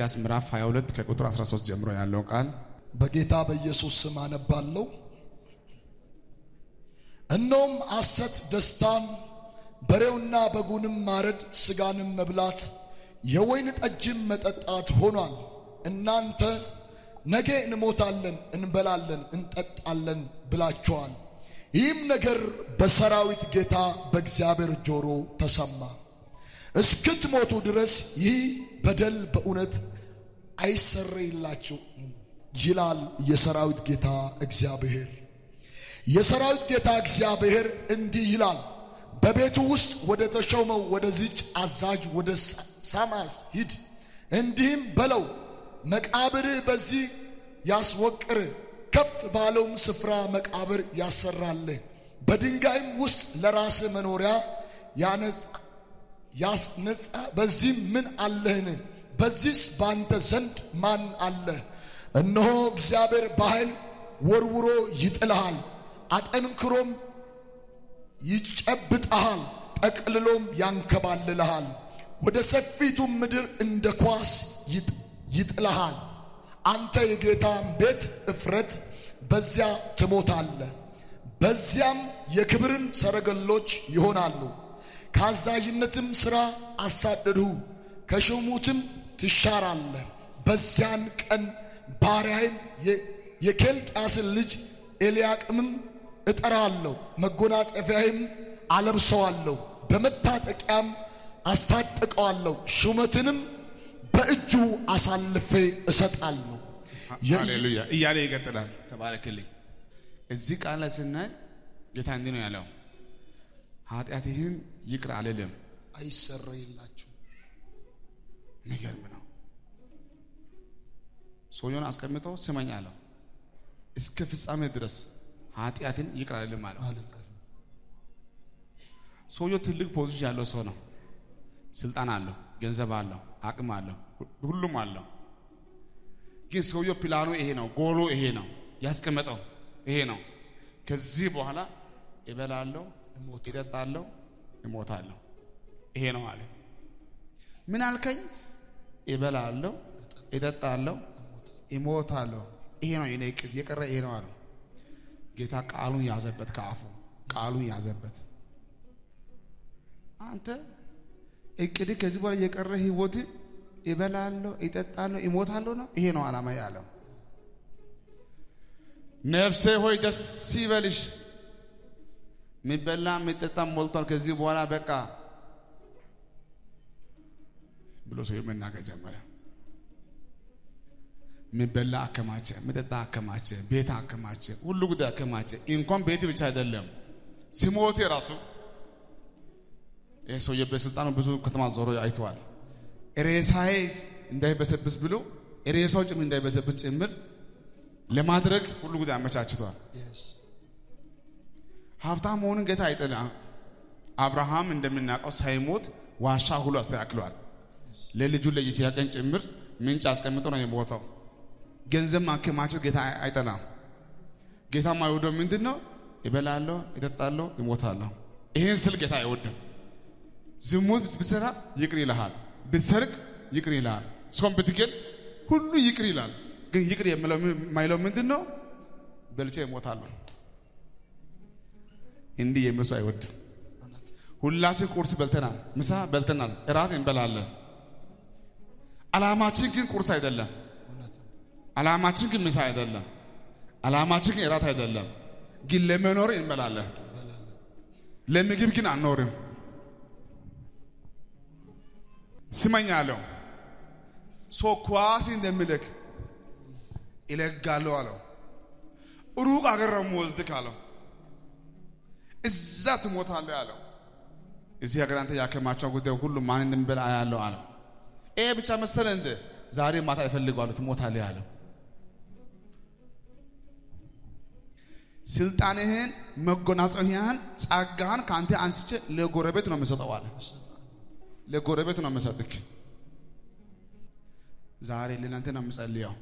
ኢሳይያስ ምዕራፍ 22 ከቁጥር 13 ጀምሮ ያለው ቃል በጌታ በኢየሱስ ስም አነባለሁ። እነሆም ሐሰት ደስታን፣ በሬውና በጉንም ማረድ፣ ሥጋንም መብላት፣ የወይን ጠጅም መጠጣት ሆኗል። እናንተ ነገ እንሞታለን፣ እንበላለን፣ እንጠጣለን ብላችኋል። ይህም ነገር በሰራዊት ጌታ በእግዚአብሔር ጆሮ ተሰማ። እስክትሞቱ ድረስ ይህ በደል በእውነት አይሰረይላችሁ ይላል የሰራዊት ጌታ እግዚአብሔር። የሰራዊት ጌታ እግዚአብሔር እንዲህ ይላል፣ በቤቱ ውስጥ ወደ ተሾመው ወደዚች አዛዥ ወደ ሳማስ ሂድ፣ እንዲህም በለው መቃብርህ በዚህ ያስወቅር፣ ከፍ ባለውም ስፍራ መቃብር ያሰራልህ፣ በድንጋይም ውስጥ ለራስህ መኖሪያ ያስነጻ። በዚህም ምን አለህን? በዚህስ ባንተ ዘንድ ማን አለህ? እነሆ እግዚአብሔር በኃይል ወርውሮ ይጥልሃል፣ አጠንክሮም ይጨብጠሃል፣ ጠቅልሎም ያንከባልልሃል፣ ወደ ሰፊቱም ምድር እንደ ኳስ ይጥልሃል። አንተ የጌታን ቤት እፍረት በዚያ ትሞታለህ። በዚያም የክብርን ሰረገሎች ይሆናሉ። ከአዛዥነትም ሥራ አሳደድሁ፣ ከሹሙትም ትሻራለህ። በዚያን ቀን ባሪያዬን የኬልቅያስን ልጅ ኤልያቅምም እጠራለሁ፣ መጎናጸፊያዬም አለብሰዋለሁ፣ በመታጠቂያም አስታጥቀዋለሁ፣ ሹመትንም በእጁ አሳልፌ እሰጣለሁ። ሃሌሉያ እያለ ይቀጥላል። ተባረክልኝ። እዚህ ቃል ላይ ስናይ ጌታ እንዲህ ነው ያለው፣ ኃጢአትህን ይቅር አልልም። አይሰረይላችሁ። የሚገርም ነው። ሰውየውን አስቀምጠው ስመኝ አለው። እስከ ፍጻሜ ድረስ ኃጢአትን ይቅር አልልም አለው። ሰውየው ትልቅ ፖዚሽን ያለው ሰው ነው። ስልጣን አለው፣ ገንዘብ አለው፣ አቅም አለው፣ ሁሉም አለው። ግን ሰውየው ፕላኑ ይሄ ነው፣ ጎሎ ይሄ ነው፣ ያስቀመጠው ይሄ ነው። ከዚህ በኋላ እበላለሁ፣ እጠጣለሁ፣ እሞታለሁ። ይሄ ነው አለ። ምን አልከኝ? እበላለሁ፣ እጠጣለሁ፣ እሞታለሁ። ይሄ ነው የኔ እቅድ፣ የቀረ ይሄ ነው አለው። ጌታ ቃሉን ያዘበት፣ ከአፉ ቃሉን ያዘበት። አንተ እቅድ ከዚህ በኋላ የቀረ ህይወት እበላለሁ፣ እጠጣለሁ፣ እሞታለሁ ነው። ይሄ ነው ዓላማ ያለው። ነፍሴ ሆይ ደስ ይበልሽ፣ የሚበላ የሚጠጣ ሞልቷል። ከዚህ በኋላ በቃ ብሎ ሰው መናገር ጀመረ። የሚበላ አከማቸ፣ የሚጠጣ አከማቸ፣ ቤት አከማቸ፣ ሁሉ ጉዳይ አከማቸ። እንኳን ቤት ብቻ አይደለም ሲሞት ራሱ ይህ ሰውዬ በስልጣኑ ብዙ ከተማ ዞሮ አይተዋል። ሬሳዬ እንዳይበሰብስ ብሎ ሬሳው ጭምር እንዳይበሰብስ ጭምር ለማድረግ ሁሉ ጉዳይ አመቻችቷል። ሀብታም መሆኑን ጌታ አይጠላ። አብርሃም እንደምናውቀው ሳይሞት ዋሻ ሁሉ አስተካክሏል። ለልጁ ለይስሐቅን ጭምር ምንጭ አስቀምጦ ነው የሞተው። ገንዘብ ማከማቸት ጌታ አይጠላም። ጌታ የማይወደው ምንድን ነው? ይበላለሁ፣ ይጠጣለሁ፣ ይሞታለሁ። ይህን ስል ጌታ አይወድም። ዝሙት ብትሰራ ይቅር ይልሃል። ብትሰርቅ ይቅር ይልሃል። ሰውን ብትገል ሁሉ ይቅር ይላል። ግን ይቅር የማይለው ምንድን ነው? በልቼ እሞታለሁ። እንዲህ የሚል ሰው አይወድም። ሁላችን ቁርስ በልተናል፣ ምሳ በልተናል፣ እራት እንበላለን። ዓላማችን ግን ቁርስ አይደለም። ዓላማችን ግን ምሳ አይደለም። ዓላማችን ግን እራት አይደለም። ግን ለመኖር እንበላለን። ለምግብ ግን አንኖርም። ስመኝ አለው ሰው ኳስ እንደሚልክ ይለጋለሁ አለው። ሩቅ አገር ነው የምወስድህ አለው። እዛ ትሞታለህ አለው። እዚህ ሀገር አንተ ያከማቸው ጉዳይ ሁሉ ማን እንደሚበላ አያለው አለው። ይሄ ብቻ መሰለ እንደ ዛሬ ማታ ይፈልገዋሉ ትሞታለህ አለው። ስልጣንህን፣ መጎናጸፊያህን፣ ጸጋህን ከአንተ አንስቼ ለጎረቤት ነው የምሰጠው አለ። ለጎረቤት ነው የምሰጥክ። ዛሬ ለእናንተ ነው የምጸልየው።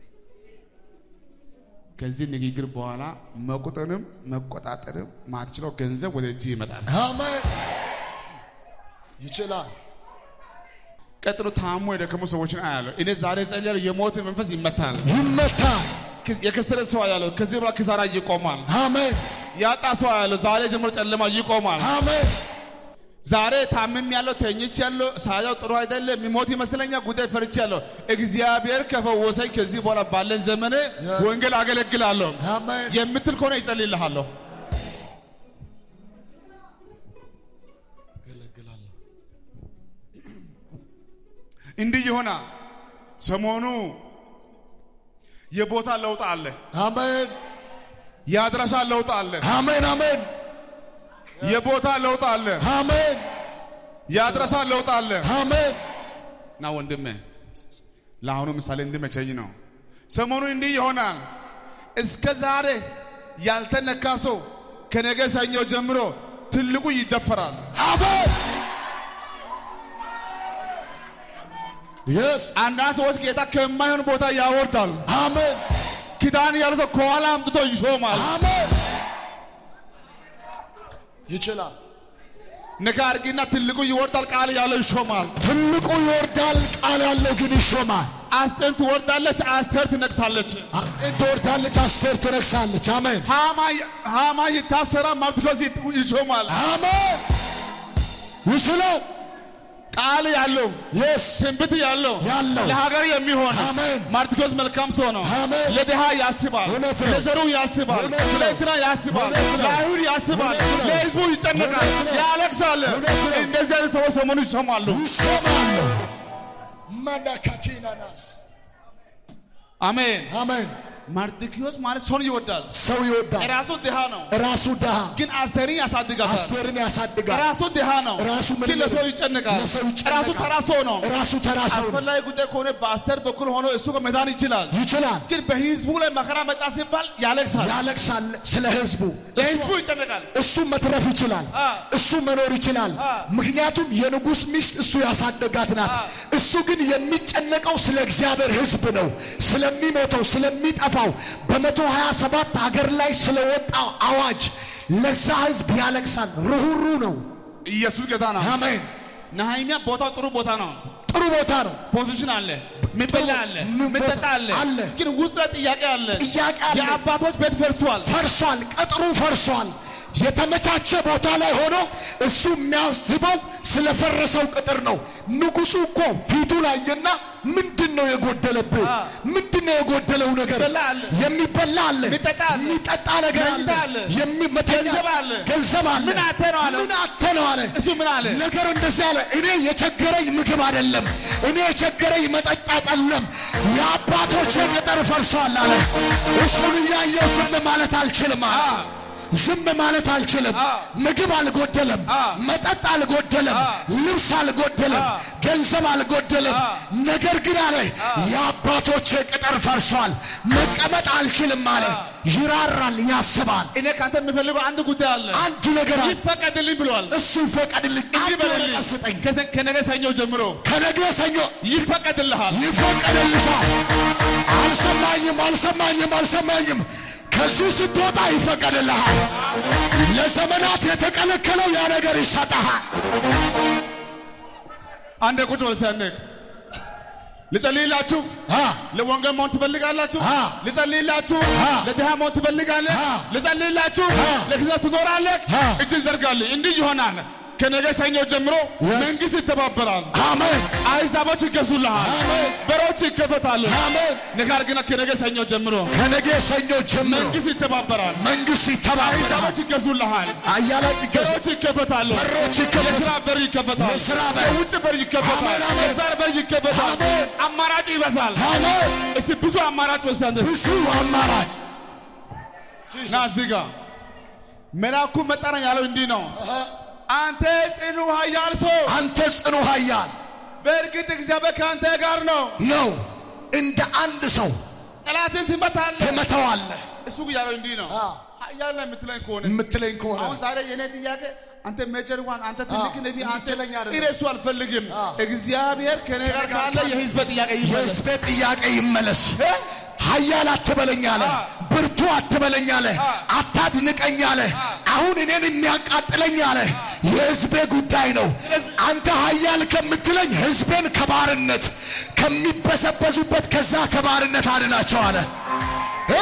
ከዚህ ንግግር በኋላ መቁጠርም መቆጣጠርም ማትችለው ገንዘብ ወደ እጅ ይመጣል። አሜን። ይችላል። ቀጥሎ ታሞ የደከሙ ሰዎችን አያለሁ። እኔ ዛሬ ጸልያለሁ፣ የሞት መንፈስ ይመታል። ይመታል። የከሰረ ሰው አያለሁ፣ ከዚህ በኋላ ኪሳራ ይቆማል። አሜን ያጣ ሰው አያለሁ፣ ዛሬ ጀምሮ ጨለማ ይቆማል። አሜን ዛሬ ታምም ያለው ተኝች ያለው ሳያው ጥሩ አይደለም፣ የሚሞት ይመስለኛል፣ ጉዳይ ፈርቻ ያለው እግዚአብሔር ከፈወሰኝ ከዚህ በኋላ ባለን ዘመን ወንጌል አገለግላለሁ አሜን የምትል ከሆነ ይጸልይልሃለሁ። ገለግላለሁ። እንዲህ ይሆና ሰሞኑ የቦታ ለውጥ አለ፣ አሜን የአድራሻ ለውጥ አለ፣ አሜን አሜን የቦታ ለውጥ አለ፣ አሜን የአድራሻ ለውጥ አለ። አሜን እና ወንድሜ ለአሁኑ ምሳሌ እንዲመቸኝ ነው። ሰሞኑ እንዲህ ይሆናል። እስከ ዛሬ ያልተነካ ሰው ከነገ ሰኞ ጀምሮ ትልቁ ይደፈራል። አሜን የስ አንዳንድ ሰዎች ጌታ ከማይሆን ቦታ ያወርዳል። አሜን ኪዳን ያለ ሰው ከኋላ አምጥቶ ይሾማል። አሜን ይችላል። ነካ አድርጊና ትልቁ ይወርዳል፣ ቃል ያለው ይሾማል። ትልቁ ይወርዳል፣ ቃል ያለው ግን ይሾማል። አስቴር ትወርዳለች፣ አስቴር ትነግሳለች። አስቴር ትወርዳለች፣ አስቴር ትነግሳለች። አሜን ሃማ ይታሰራል፣ መርዶክዮስ ይሾማል። አሜን ይችላል። ቃል ያለው የስ ትንቢት ያለው ያለው ለሀገር የሚሆን አሜን ማርቲኮስ መልካም ሰው ነው። አሜን ለድሃ ያስባል፣ እውነት ነው። ለዘሩ ያስባል፣ እውነት ነው። ለእንትና ያስባል፣ እውነት ነው። ለአይሁድ ያስባል፣ እውነት ነው። ለሕዝቡ ይጨነቃል፣ እውነት ነው። ያለቅሳል። እውነት ነው። እንደዚህ አይነት ሰዎች ሰሞኑ ይሰማሉ። ይሾማሉ። መለከቲናናስ አሜን። አሜን ማርቲኪዮስ ማለት ሰውን ይወዳል። ሰው ይወዳል። ራሱ ድሃ ነው፣ ራሱ ድሃ ግን አስቴርን ያሳድጋታል። አስቴርን ያሳድጋል። ራሱ ድሃ ነው፣ ራሱ ምን ግን ለሰው ይጨነቃል። ለሰው ይጨነቃል። ራሱ ተራ ሰው ነው። ራሱ ተራ ሰው ነው። አስፈላጊ ጉዳይ ከሆነ በአስቴር በኩል ሆኖ እሱ መዳን ይችላል። ይችላል። ግን በህዝቡ ላይ መከራ መጣ ሲባል ያለቅሳል። ያለቅሳል ስለ ህዝቡ። ለህዝቡ ይጨነቃል። እሱ መትረፍ ይችላል። አ። እሱ መኖር ይችላል። አ። ምክንያቱም የንጉሥ ሚስት እሱ ያሳደጋት ናት። አ። እሱ ግን የሚጨነቀው ስለ እግዚአብሔር ህዝብ ነው፣ ስለሚሞተው ስለሚጠፋው በመቶ ሀያ ሰባት ሀገር ላይ ስለወጣው አዋጅ ለዛ ህዝብ ያለቅሳል። ርኅሩ ነው። ኢየሱስ ጌታ ነው። አሜን። ነህምያ ቦታው ጥሩ ቦታ ነው። ጥሩ ቦታ ነው። ፖዚሽን አለ፣ ሚበላ አለ፣ ምን ቦታ ሚጠጣ አለ። አለ። ግን ውስጥ ላይ ጥያቄ አለ። ጥያቄ አለ። የአባቶች ቤት ፈርሷል። ፈርሷል። ቅጥሩ ፈርሷል። የተመቻቸ ቦታ ላይ ሆኖ እሱ የሚያስበው ስለፈረሰው ቅጥር ነው። ንጉሱ እኮ ፊቱ ላየና ምንድን ነው የጎደለብህ? አ። ምንድን ነው የጎደለው ነገር? የሚበላ አለ። የሚበላ አለ፣ የሚጠጣ አለ። የሚጠጣ ነገር አለ፣ መኝታ አለ። የሚ- መተኛ- ገንዘብ አለ። ገንዘብ አለ። ምን አጥተህ ነው አለ? ምን አጥተህ ነው አለ። እሱ ምን አለ? ነገሩ እንደዚህ አለ። እኔ የቸገረኝ ምግብ አይደለም፣ እኔ የቸገረኝ መጠጥ አይደለም፣ የአባቶቼ ቅጥር ፈርሷል አለ። እሱን እያየሁ ዝም ማለት አልችልም አለ። አ። ዝም ማለት አልችልም። አ። ምግብ አልጎደለም፣ አ። መጠጥ አልጎደለም፣ አ። ልብስ አልጎደለም፣ አ። ገንዘብ አልጎደለም። አ። ነገር ግን አለ የአባቶቼ ቅጥር ፈርሷል፣ መቀመጥ አልችልም አለ። ይራራል፣ ያስባል። እኔ ከአንተ የምፈልገው አንድ ጉዳይ አለ። አንድ ነገር አለ። ይፈቀድልኝ ብለዋል። እሱ ይፈቀድልኝ፣ እንዲህ አንድ በልልኝ፣ ወረቀት ስጠኝ። ከተ- ከነገ ሰኞ ጀምሮ ከነገ ሰኞ ይፈቀድልሃል። ይፈቀድልሻል። አልሰማኝም፣ አልሰማኝም፣ አልሰማኝም። ከዚህ ስትወጣ ይፈቀድልሃል። ለዘመናት የተከለከለው ያ ነገር ይሰጠሃል። አንድ ቁጭ በል ሲያነቅ ልጸልይላችሁ። አ ለወንጌል መሆን ትፈልጋላችሁ? አ። ልጸልይላችሁ። አ። ለድሃ መሆን ትፈልጋለህ? አ። ልጸልይላችሁ። አ። ለጊዜው ትኖራለህ? አ። እጅ ዘርጋልኝ። እንዲህ ይሆናል። ከነገ ሰኞ ጀምሮ Yes. መንግስት ይተባበራል። አሜን፣ አሕዛቦች ይገዙልሃል። አሜን፣ በሮች ይከፈታሉ። አሜን። ነገር ግን ከነገ ሰኞ ጀምሮ ከነገ ሰኞ ጀምሮ መንግስት ይተባበራል። መንግስት ይተባበራል። አሕዛቦች ይገዙልሃል። አያላይ ይገዙ በሮች ይከፈታሉ። በሮች ይከፈታሉ። የስራ በር ይከፈታል። የስራ በር። የውጭ በር ይከፈታል። አሜን፣ አሜን። የዛር በር ይከፈታል። አሜን። አማራጭ ይበዛል። አሜን። እስቲ ብዙ አማራጭ በዛንተ ብዙ አማራጭ ና እዚህ ጋር መልአኩ መጣና ያለው እንዲህ ነው። አንተ ጽኑ ኃያል ሰው አንተ ጽኑ ኃያል በእርግጥ እግዚአብሔር ከአንተ ጋር ነው። ነው። እንደ አንድ ሰው ጠላትን ትመታለህ። ትመተዋለህ እሱ ያለው እንዲህ ነው። አ። ኃያል ነህ የምትለኝ ከሆነ የምትለኝ ከሆነ አሁን ዛሬ የኔ ጥያቄ አንተ ሜጀር ዋን አንተ ትልቅ ነቢ አንተ የምትለኝ አይደለም። እኔ እሱ አልፈልግም። አ። እግዚአብሔር ከኔ ጋር ካለ የህዝብ ጥያቄ ይመለስ። የህዝቤ ጥያቄ ይመለስ። እ? ኃያል አትበለኝ አለ። አ። ብርቱ አትበለኝ አለ። አ። አታድንቀኝ አለ። አሁን እኔን የሚያቃጥለኝ አለ የህዝቤ ጉዳይ ነው። አንተ ኃያል ከምትለኝ ህዝቤን ከባርነት ከሚበሰበሱበት ከዛ ከባርነት አድናቸው አለ እ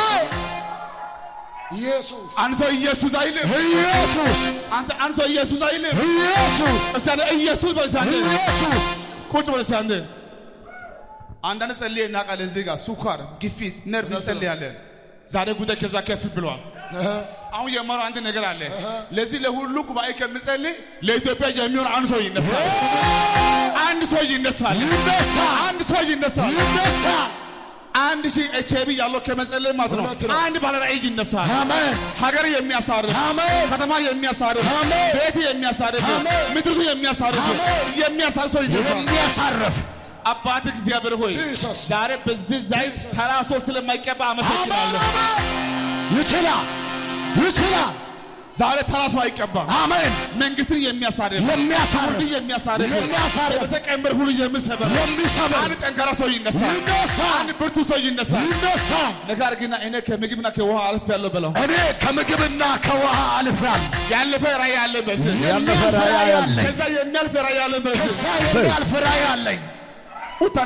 ኢየሱስ አንድ ሰው ኢየሱስ አይልም። ኢየሱስ አንተ አንድ ሰው ኢየሱስ አይልም። ኢየሱስ እስቲ አንዴ ኢየሱስ በል እስቲ አንዴ ኢየሱስ ቁጭ በል እስቲ አንዴ። አንዳንድ ጸልዬ እናውቃለን። እዚህ ጋር ሱኳር፣ ግፊት፣ ነርቭ እንጸልያለን። ዛሬ ጉዳይ ከዛ ከፍ ብሏል። አሁን የማረው አንድ ነገር አለ። ለዚህ ለሁሉ ጉባኤ ከምጸልይ ለኢትዮጵያ የሚሆን አንድ ሰው ይነሳል። አንድ ሰው ይነሳል። ይነሳል አንድ ሰው ይነሳል። ይነሳል። አንድ ሺህ ኤች አይ ቪ ያለው ከመጸለይ ማለት ነው። እውነት ነው። አንድ ባለ ራእይ ይነሳል። አሜን ሀገር የሚያሳርፍ አሜን ከተማ የሚያሳርፍ አሜን። ቤት የሚያሳርፍ አሜን። ምድሩ የሚያሳርፍ አሜን። የሚያሳርፍ ሰው ይነሳል። የሚያሳርፍ አባት እግዚአብሔር ሆይ Jesus. ዛሬ በዚህ ዘይት ተራ ሰው ስለማይቀባ አሜን አመሰግናለሁ። አሜን ይችላል ይችላል ዛሬ ተራ ሰው አይቀባም። አሜን መንግስትን የሚያሳርፍ የሚያሳርፍ ሁሉ የሚያሳርፍ የሚያሳርፍ የበሰ ቀንበር ሁሉ የሚሰበር የሚሰብር አንድ ጠንካራ ሰው ይነሳል። ይነሳል አንድ ብርቱ ሰው ይነሳል። ይነሳል ነገር ግን እኔ ከምግብና ከውሃ አልፍ ያለው በለው እኔ ከምግብና ከውሃ አልፌአለሁ ያለፈ ራእይ ያለ በስ ያለፈ ራእይ አለኝ ከዛ የሚያልፍ ራእይ ያለ በስ ከዛ የሚያልፍ ራእይ አለኝ ውታኔ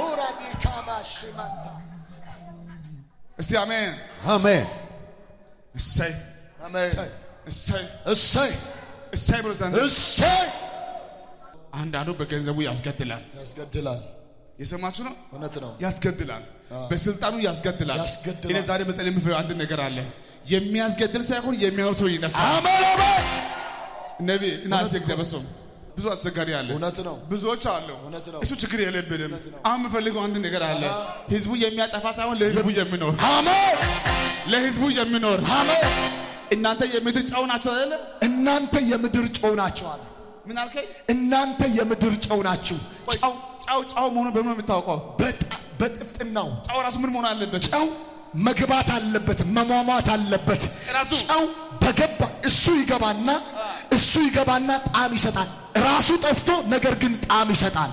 እስቲ አሜን አሜን እሰይ አሜን እሰይ እሰይ እሰይ ብሎ ዘንድ እሰይ አንዳንዱ በገንዘቡ ያስገድላል። ያስገድላል የሰማችሁ ነው። እውነት ነው ያስገድላል፣ በስልጣኑ ያስገድላል። ያስገድላል። እኔ ዛሬ መጸለይ የምፈልገው አንድ ነገር አለ። የሚያስገድል ሳይሆን የሚያኖር ሰው ይነሳል። አሜን አሜን ነቢ እና እስቲ እግዚአብሔር ሰው ብዙ አስቸጋሪ አለ። እውነት ነው ብዙዎች አሉ። እውነት ነው። እሱ ችግር የለብንም። አሁን የምፈልገው አንድ ነገር አለ። ህዝቡ የሚያጠፋ ሳይሆን ለህዝቡ የሚኖር አሜን ለህዝቡ የሚኖር አሜን እናንተ የምድር ጨው ናቸው አይደለ? እናንተ የምድር ጨው ናቸው አለ ምን አልከኝ? እናንተ የምድር ጨው ናችሁ ቆይ፣ ጨው ጨው ጨው መሆኑን በምን ነው የምታውቀው? በጣ- በጥፍጥናው ጨው ራሱ ምን መሆን አለበት? ጨው መግባት አለበት መሟሟት አለበት ራሱ ጨው በገባ እሱ ይገባና እሱ ይገባና ጣዕም ይሰጣል ራሱ ጠፍቶ ነገር ግን ጣዕም ይሰጣል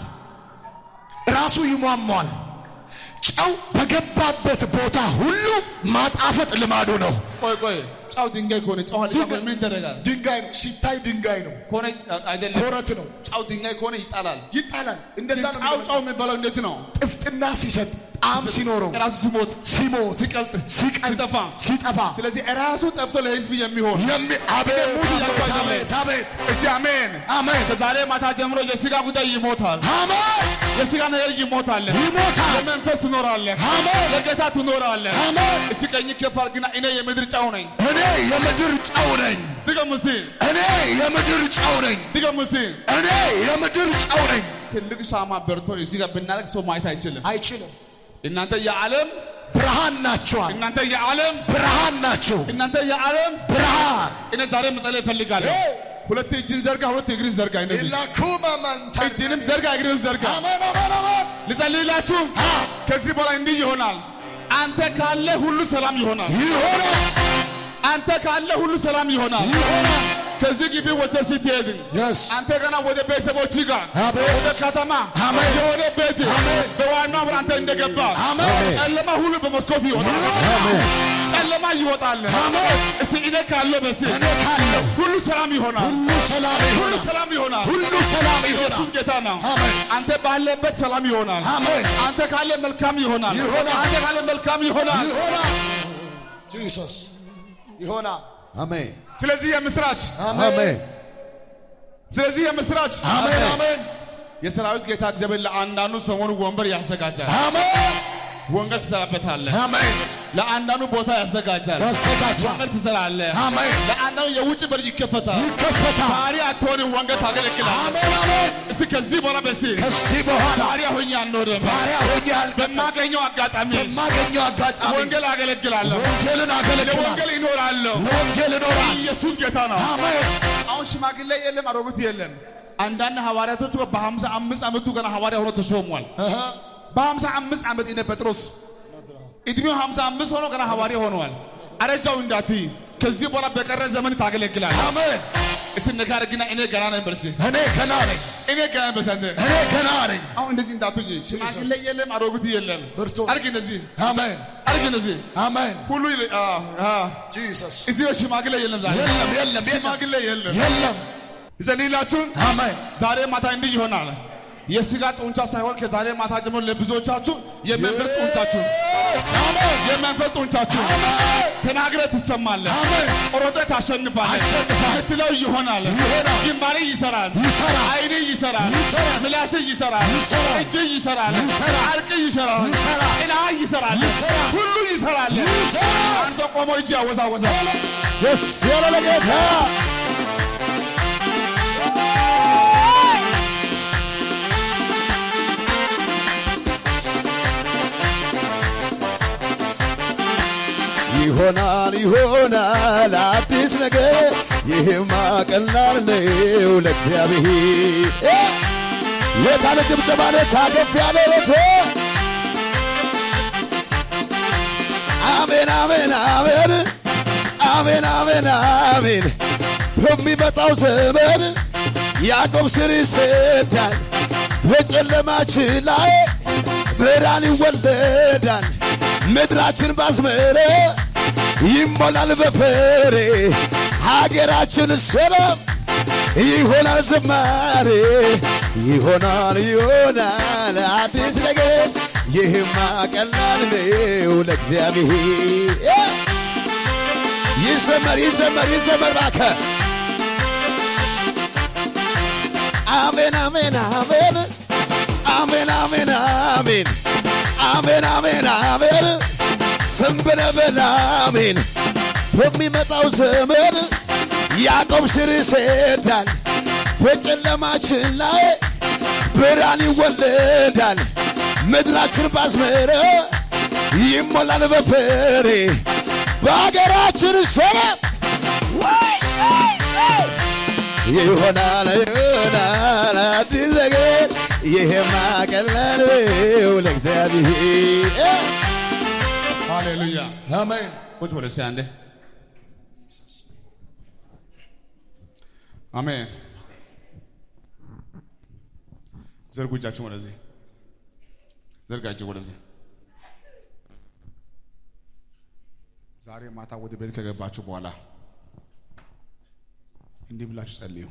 ራሱ ይሟሟል ጨው በገባበት ቦታ ሁሉ ማጣፈጥ ልማዱ ነው ቆይ ቆይ ጨው ድንጋይ ከሆነ ጨው አለ ጨው ምን ይደረጋል? ድንጋይ ነው ሲታይ ድንጋይ ነው ከሆነ አይደለም ኮረት ነው ጨው ድንጋይ ከሆነ ይጣላል። ይጣላል እንደዛ ነው ጨው የሚመስለው። ጨው የሚባለው እንዴት ነው? ጥፍጥና ሲሰጥ ጣዕም ሲኖረው ራሱ ሲሞት ሲሞት ሲቀልጥ ሲቀልጥ ሲጠፋ ሲጠፋ ስለዚህ ራሱ ጠፍቶ ለህዝብ የሚሆን የሚ አቤት ሙሉ ያልኳቸው አቤት አለ። አቤት አቤት እስቲ አሜን። አሜን ከዛሬ ማታ ጀምሮ የስጋ ጉዳይ ይሞታል። አሜን የስጋ ነገር ይሞታል። ይሞታል። ለመንፈስ ትኖራለህ። አሜን። ለጌታ ትኖራለህ። አሜን እስቲ ቀኝ ከፍ አድርግና እኔ የምድር ጨው ነኝ። እኔ የምድር ጨው ነኝ ድገም እስቲ እኔ የምድር ጨው ነኝ ድገም እስቲ። እኔ የምድር ጨው ነኝ ትልቅ ሻማ በርቶ እዚህ ጋር ብናደርግ ሰው ማየት አይችልም። አይችልም እናንተ የዓለም ብርሃን ናቸዋል እናንተ የዓለም ብርሃን ናቸው እናንተ የዓለም ብርሃን እኔ ዛሬ መጸለይ እፈልጋለሁ። ሁለት እጅን ዘርጋ፣ ሁለት እግርን ዘርጋ። እንደዚህ ኢላኩማ ማንታ እጅንም ዘርጋ፣ እግርንም ዘርጋ። አሜን አሜን አሜን ልጸልይላችሁ። ከዚህ በኋላ እንዲህ ይሆናል። አንተ ካለ ሁሉ ሰላም ይሆናል። ይሆናል አንተ ካለ ሁሉ ሰላም ይሆናል። ይሆናል ከዚህ ግቢ ወጥተህ ስትሄድ Yes. አንተ ገና ወደ ቤተሰቦች ጋር አሜን። ወደ ከተማ አሜን። የሆነ ቤት አሜን። በዋናው ብር አንተ እንደገባ አሜን። ጨለማ ሁሉ በመስኮት ይወጣል። ጨለማ ይወጣል። አሜን። እስቲ እኔ ካለ በስ እኔ ካለው ሁሉ ሰላም ይሆናል። ሁሉ ሰላም ሁሉ ይሆናል ሰላም ይሆናል። ሁሉ ሰላም ኢየሱስ ይሆናል ጌታ ነው። አሜን። አንተ ባለበት ሰላም ይሆናል። አሜን አንተ ካለ መልካም ይሆናል። ይሆናል። አንተ ካለ መልካም ይሆናል። ይሆናል ጂሰስ ይሆናል አሜን ስለዚህ የምስራች አሜን ስለዚህ የምስራች አሜን አሜን የሰራዊት ጌታ እግዚአብሔር ለአንዳንዱ ሰሞኑ ወንበር ያዘጋጃል። አሜን ወንጌል ትሰራበታለህ። አሜን ለአንዳንዱ ቦታ ያዘጋጃል። ያዘጋጃል ወንጌል ትሰራለህ። አሜን ለአንዳንዱ የውጭ በር ይከፈታል። ይከፈታል ባሪያ አትሆንም፣ ወንጌል ታገለግላለህ። አሜን አሜን እስኪ ከዚህ በኋላ በሲ ከዚህ በኋላ ባሪያ ሆኜ አልኖርም። ባሪያ ሆኛል በማገኘው አጋጣሚ በማገኘው አጋጣሚ ወንጌል አገለግላለሁ። ወንጌልን አገለግላለሁ ለወንጌል ይኖራለሁ። ለወንጌል እኖራለሁ ኢየሱስ ጌታ ነው። አሜን አሁን ሽማግሌ የለም፣ አሮጊት የለም። አንዳንድ ሐዋርያቶች በሀምሳ አምስት ዓመቱ ገና ሐዋርያ ሆኖ ተሾሟል። እህ በሀምሳ አምስት ዓመት እነ ጴጥሮስ እድሜው ሀምሳ አምስት ሆኖ ገና ሐዋርያ ሆነዋል። አረጃው እንዳትይ ከዚህ በኋላ በቀረ ዘመን ታገለግላል። አሜን እስቲ ነካር ግና እኔ ገና ነኝ በርሲ እኔ ገና ነኝ እኔ ገና በሰንደ እኔ ገና ነኝ አሁን እንደዚህ እንዳትይ ሽማግሌ የለም፣ አሮጊት የለም። ብርቱ አርግ እንደዚህ አሜን አርግ እንደዚህ አሜን ሁሉ ይል- አ አ ጂሰስ እዚህ በሽማግሌ የለም ዛሬ የለም የለም የለም ሽማግሌ የለም። የለም ይጸልይላችሁ። አሜን ዛሬ ማታ እንዲህ ይሆናል። የስጋ ጡንቻ ሳይሆን ከዛሬ ማታ ጀምሮ ለብዙዎቻችሁ የመንፈስ ጡንቻችሁ አሜን የመንፈስ ጡንቻችሁ ተናግረህ ትሰማለህ፣ አሜን ሮጠህ ታሸንፋለህ። አሸንፋለሁ። ምትለው ይሆናል። ይሆናል። ግንባሬ ይሰራል፣ ይሰራል። አይኔ ይሰራል፣ ይሰራል። ምላስ ይሰራል፣ ይሰራል። እጅ ይሰራል፣ ይሰራል። አርቅ ይሰራል፣ ይሰራል። ጥላ ይሰራል፣ ይሰራል። ሁሉ ይሰራል። ይሰራል። አንድ ሰው ቆሞ እጅ ያወዛወዛል። ደስ ያለ ለጌታ ይሆናል ይሆናል አዲስ ነገር ይህማ ቀላል ነው ለእግዚአብሔር እ! የታለ ጭብጨባ ለት አገፍ ያለ ለት አሜን አሜን አሜን አሜን አሜን አሜን በሚመጣው ዘመን ያዕቆብ ስር ይሰዳል በጨለማችን ላይ ብርሃን ይወለዳል ምድራችን ባዝመረ ይሞላል በፍሬ ሀገራችን ሰላም ይሆናል ዝማሬ ይሆናል ይሆናል አዲስ ነገር ይህማ ቀላል ነው ለእግዚአብሔር ይዘመር ይዘመር ይዘመር ባከ አሜን አሜን አሜን አሜን አሜን አሜን አሜን አሜን አሜን ዝም ብለህ በል አሜን በሚመጣው ዘመን ያዕቆብ ስር ይሰዳል በጨለማችን ላይ ብርሃን ይወለዳል ምድራችን ባዝመረ ይሞላል በፍሬ በሀገራችን ሰላም ወይ ወይ ወይ ይሆናል ይሆናል አዲስ ነገር ይሄማ ቀላል ነው ለእግዚአብሔር ሃሌሉያ። አሜን ቁጭ በሉ እስኪ አንዴ። አሜን። ዘርጉ እጃችሁን ወደዚህ፣ ዘርጋችሁ ወደዚህ። ዛሬ ማታ ወደ ቤት ከገባችሁ በኋላ እንዲህ ብላችሁ ጸልዩ።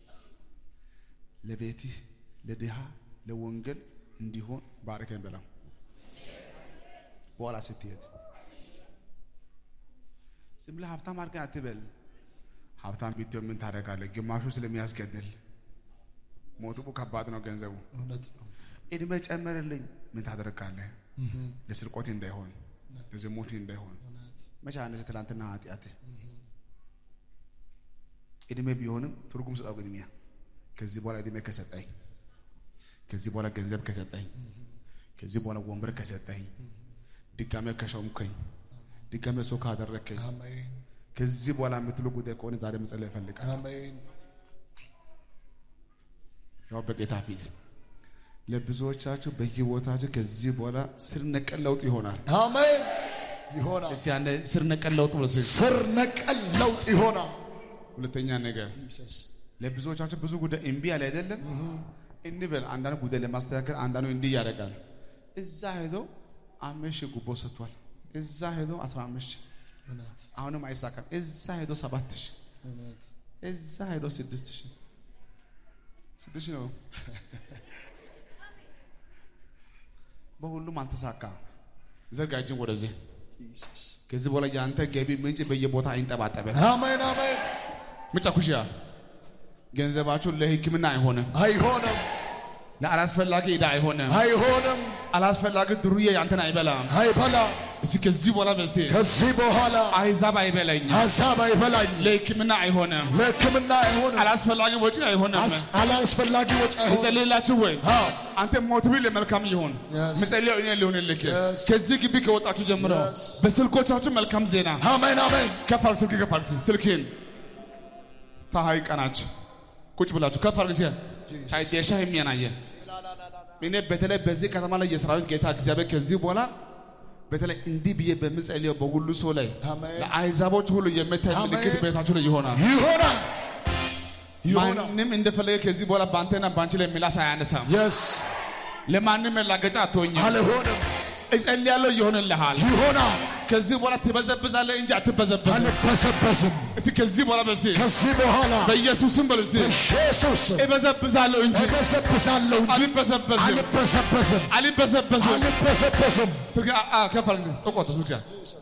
ለቤትህ ለድሃ ለወንጌል እንዲሆን ባርከኝ በለው። በኋላ ስትሄድ ዝም ብለህ ሀብታም አድርገህ አትበል። ሀብታም ቢትሆን ምን ታደርጋለህ? ግማሹ ስለሚያስገድል ሞቱ ከባድ ነው ገንዘቡ። እውነት ነው እድሜ ጨመረልኝ ምን ታደርጋለህ? ለስርቆት እንዳይሆን ለዝሙት እንዳይሆን መቼ አነሰ ትላንትና ኃጢአት እድሜ ቢሆንም ትርጉም ስጠው ቅድሚያ። ከዚህ በኋላ እድሜ ከሰጠኝ፣ ከዚህ በኋላ ገንዘብ ከሰጠኝ፣ ከዚህ በኋላ ወንበር ከሰጠኝ፣ ድጋሜ ከሾምከኝ፣ ድጋሜ ሰው ካደረከኝ፣ አሜን ከዚህ በኋላ የምትሉ ጉዳይ ከሆነ ዛሬ መጸለይ እፈልጋለሁ። አሜን ያው በጌታ ፊት ለብዙዎቻችሁ በህይወታችሁ ከዚህ በኋላ ስር ነቀል ለውጥ ይሆናል። አሜን ይሆናል እስቲ አንድ ስር ነቀል ለውጥ ብሎ ስል ስር ነቀል ለውጥ ይሆናል ሁለተኛ ነገር ኢየሱስ ለብዙዎቻችሁ ብዙ ጉዳይ እምቢ ያለ አይደለም እንበል። አንዳንድ ጉዳይ ለማስተካከል አንዳንዱ እንዲህ ያደርጋል። እዛ ሄዶ አምስት ሺህ ጉቦ ሰጥቷል። እዛ ሄዶ አስራ አምስት ሺህ እውነት አሁንም አይሳካም። እዛ ሄዶ ሰባት ሺህ እውነት እዛ ሄዶ ስድስት ሺህ ስድስት ሺህ ነው። በሁሉም አልተሳካም። ዘርጋ እጅን ወደዚህ። ኢየሱስ ከዚህ በኋላ የአንተ ገቢ ምንጭ በየቦታ አይንጠባጠበ አሜን አሜን ምጫ ኩሽያ ገንዘባችሁ ለሕክምና አይሆንም፣ አይሆንም ለአላስፈላጊ ዕዳ አይሆንም፣ አይሆንም አላስፈላጊ ድሩዬ ያንተን አይበላም። አይበላም እስኪ ከዚህ በኋላ በስቴ ከዚህ በኋላ አይዛብ አይበላኝ፣ ሀሳብ አይበላኝ ለሕክምና አይሆንም፣ ለሕክምና አይሆንም አላስፈላጊ ወጪ አይሆንም። አስ- አላስፈላጊ ወጪ አይሆንም እጸልይላችሁ ወይ አዎ አንተ ሞት ቢል ለመልካም ይሁን Yes. ምጸልየው እኔ ሊሆንልክ Yes. ከዚህ ግቢ ከወጣችሁ ጀምሮ Yes. በስልኮቻችሁ መልካም ዜና አሜን አሜን ከፍ አድርግ፣ ስልክ ከፍ አድርግ፣ ስልክህን ታሃይ ቀናች ቁጭ ብላችሁ ከፍ አድርግ ሲያ ታይ ዴሻ የሚያናየ እኔ በተለይ በዚህ ከተማ ላይ የሰራዊት ጌታ እግዚአብሔር ከዚህ በኋላ በተለይ እንዲህ ብዬ በምጸልየው በሁሉ ሰው ላይ አሜን። ለአሕዛቦች ሁሉ የምታይ አሜን። ምልክት ቤታችሁ ላይ ይሆናል። ይሆናል ይሆናል ማንም እንደፈለገ ከዚህ በኋላ በአንተና በአንቺ ላይ ምላስ አያነሳም። የስ ለማንም መላገጫ አትሆኝም። አልሆንም እጸልያለሁ ይሆንልሃል። ይሆናል። ከዚህ በኋላ ትበዘብዛለህ እንጂ አትበዘበዝም። አልበሰበስም። እስኪ ከዚህ በኋላ በሲ ከዚህ በኋላ በኢየሱስም በል እስኪ ኢየሱስ እበዘብዛለሁ እንጂ እበሰብሳለሁ እንጂ አልበዘበዝም አልበሰበስም። አልበዘበዝም። አልበሰበስም። ስልክ አ- አ- ከፍ አድርግ እስኪ። እቆጥ ስልክ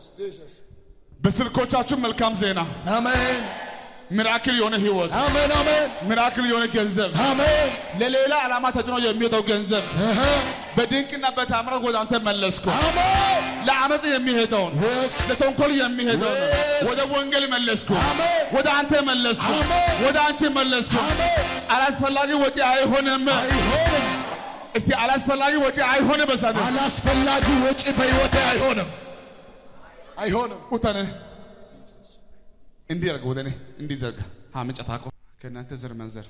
በስልኮቻችሁ መልካም ዜና፣ አሜን ሚራክል የሆነ ህይወት፣ አሜን አሜን ሚራክል የሆነ ገንዘብ፣ አሜን ለሌላ ዓላማ ተጭኖ የሚሄደው ገንዘብ እህ፣ በድንቅና በታምራት ወደ አንተ መለስኩ። አሜን ለአመፅ የሚሄደውን Yes. ለተንኮል የሚሄደውን Yes. ወደ ወንጌል መለስኩ። አሜን ወደ አንተ መለስኩ። አሜን። ወደ አንቺ መለስኩ። አሜን አላስፈላጊ ወጪ አይሆንም። አይሆንም። እስቲ አላስፈላጊ ወጪ አይሆንም። በሳደ አላስፈላጊ ወጪ በሕይወቴ አይሆንም አይሆንም። ኡታነ እንዲህ ያርገ ወደ እኔ እንዲህ ዘርጋ ሀምንጨ ታቆ ከእናንተ ዘር መንዘር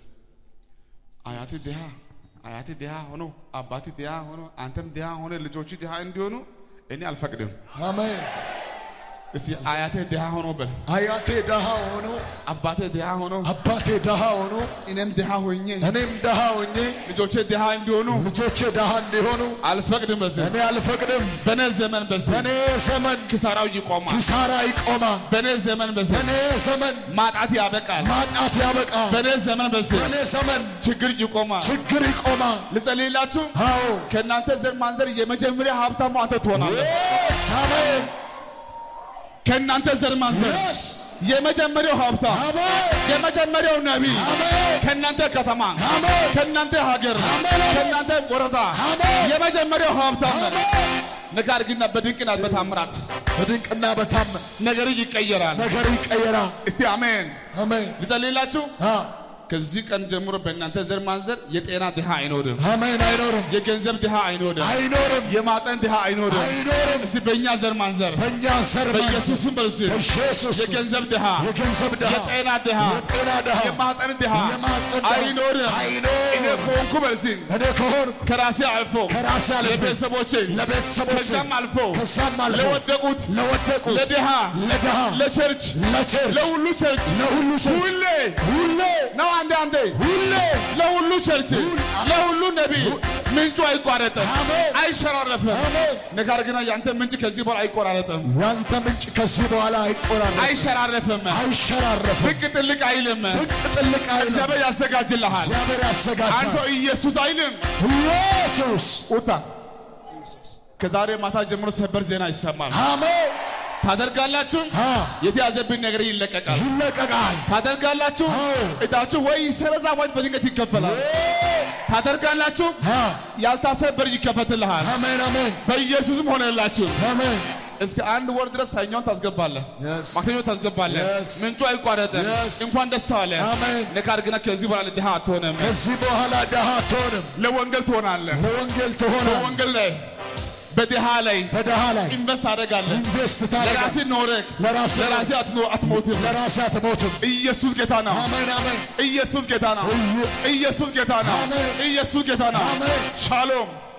አያት ድሃ አያት ድሃ ሆኖ አባት ድሃ ሆኖ አንተም ድሃ ሆነ ልጆች ድሃ እንዲሆኑ እኔ አልፈቅድም። አሜን እስቲ አያቴ ድሃ ሆኖ በል አያቴ ደሃ ሆኖ አባቴ ድሃ ሆኖ አባቴ ደሃ ሆኖ እኔም ድሃ ሆኜ እኔም ደሃ ሆኜ ልጆቼ ድሃ እንዲሆኑ ልጆቼ ደሃ እንዲሆኑ አልፈቅድም። በዚህ እኔ አልፈቅድም። በኔ ዘመን በዚህ በእኔ ዘመን ኪሳራው ይቆማል። ኪሳራ ይቆማል። በኔ ዘመን በዚህ በእኔ ዘመን ማጣት ያበቃል። ማጣት ያበቃል። በኔ ዘመን በዚህ በእኔ ዘመን ችግር ይቆማል። ችግር ይቆማል። ልጸልይላችሁ። አዎ ከእናንተ ዘር ማንዘር የመጀመሪያ ሀብታሙ አንተ ትሆናለህ። Yes, አሜን ከእናንተ ዘር ማንዘር Yes, የመጀመሪያው ሀብታም አሜን የመጀመሪያው ነቢይ አሜን ከእናንተ ከተማ አሜን ከእናንተ ሀገር አሜን። ከእናንተ ወረዳ አሜን የመጀመሪያው ሀብታም አሜን። ነገር ግን በድንቅና በታምራት በድንቅና በታምር ነገር ይቀየራል። ነገር ይቀየራል። እስቲ አሜን። አሜን ልጸልይላችሁ። አ ከዚህ ቀን ጀምሮ በእናንተ ዘር ማንዘር የጤና ድሃ አይኖርም፣ አሜን። አይኖርም የገንዘብ ድሃ አይኖርም፣ አይኖርም የማፀን ድሃ አይኖርም። አይኖርም። እስቲ በእኛ ዘር ማንዘር በእኛ ዘር በኢየሱስም በሉት በኢየሱስ የገንዘብ ድሃ የገንዘብ ድሃ የጤና ድሃ የጤና ድሃ የማፀን ድሃ የማህፀን ድሃ አይኖርም። አይኖርም። እኔ ከሆንኩ በዚህ እኔ ከሆን ከራሴ አልፎ ከራሴ አልፎ ለቤተሰቦቼ ለቤተሰቦቼ ከዛም አልፎ ከዛም አልፎ ለወደቁት ለወደቁት ለድሃ ለድሃ ለቸርች ለቸርች ለሁሉ ቸርች ለሁሉ ቸርች ሁሌ ሁሌ ነው አንዴ አንዴ ሁሌ ለሁሉ ቸርች ለሁሉ ነቢይ ምንጩ አይቋረጥም፣ አሜን። አይሸራረፍም። አሜን። ነገር ግን ያንተ ምንጭ ከዚህ በኋላ አይቆራረጥም፣ ያንተ ምንጭ ከዚህ በኋላ አይቆራረጥም፣ አይሸራረፍም፣ አይሸራረፍም፣ ብቅ ጥልቅ አይልም። ብቅ ጥልቅ አይልም። እግዚአብሔር ያዘጋጅልሃል። እግዚአብሔር አንድ ያዘጋጃል። ሰው ኢየሱስ አይልም። ኢየሱስ ኡታ ከዛሬ ማታ ጀምሮ ሰበር ዜና ይሰማል። አሜን። ታደርጋላችሁ፣ አ የተያዘብን ነገር ይለቀቃል። ይለቀቃል። ታደርጋላችሁ፣ አዎ። እጣችሁ ወይ ይሰረዛ ወይ በድንገት ይከፈላል። ታደርጋላችሁ፣ አ ያልታሰበ በር ይከፈትልሃል። አሜን አሜን በኢየሱስም ሆነላችሁ። አሜን። እስከ አንድ ወር ድረስ ሰኞን ታስገባለህ፣ Yes. ማክሰኞ ታስገባለህ። Yes. ምንጩ አይቋረጥም። Yes. እንኳን ደስ አለ። አሜን። ነገር ግን ከዚህ በኋላ ድሃ አትሆንም። ከዚህ በኋላ ድሃ አትሆንም፣ ለወንጌል ትሆናለህ። ለወንጌል ትሆናል። በወንጌል ላይ በድሃ ላይ በድሃ ላይ ኢንቨስት ታደርጋለህ። ኢንቨስት ለራሴ ታደርጋለህ። ኖረህ ለራሴ ለራሴ አትኖ- አትሞትም። ለራሴ አትሞትም። ኢየሱስ ጌታ ነው። አሜን አሜን ኢየሱስ ጌታ ነው። ኢየ- ኢየሱስ ጌታ ነው። አሜን። ኢየሱስ ጌታ ነው። አሜን። ሻሎም